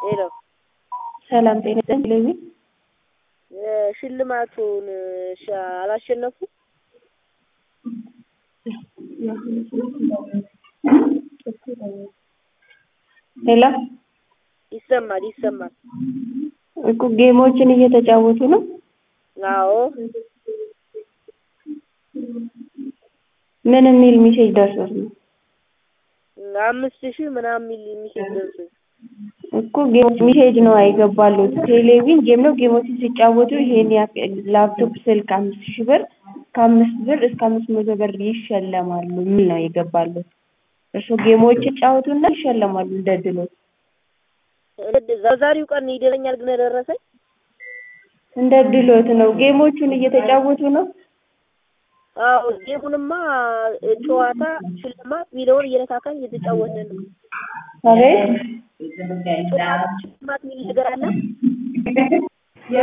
ሄሎ ሰላም ጤና ይስጥልኝ። ሽልማቱን ሻ- አላሸነፉ ሄሎ ይሰማል ይሰማል። እኮ ጌሞችን እየተጫወቱ ነው። አዎ ምን የሚል ሚሴጅ ደርሶት ነው? አምስት ሺህ ምናምን ሚል ሚሴጅ ደርሶኝ እኮ ጌም ሚሴጅ ነው አይገባሉት። ቴሌቪዥን ጌም ነው። ጌሞችን ሲጫወቱ ይሄን ያክል ላፕቶፕ፣ ስልክ አምስት ሺህ ብር ከአምስት ብር እስከ አምስት መቶ ብር ይሸለማሉ የሚል ነው የገባሉት። እርሱ ጌሞች ይጫወቱና ይሸለማሉ እንደ ድሎት። በዛሬው ቀን ይደረኛል ግን ደረሰኝ እንደ ድሎት ነው። ጌሞቹን እየተጫወቱ ነው። አዎ ጌሙንማ ጨዋታ ሽልማት ሚለውን እየነካካኝ እየተጫወትን ነው። አቤት ጨዋታ ሽልማት ሚል ነገር አለ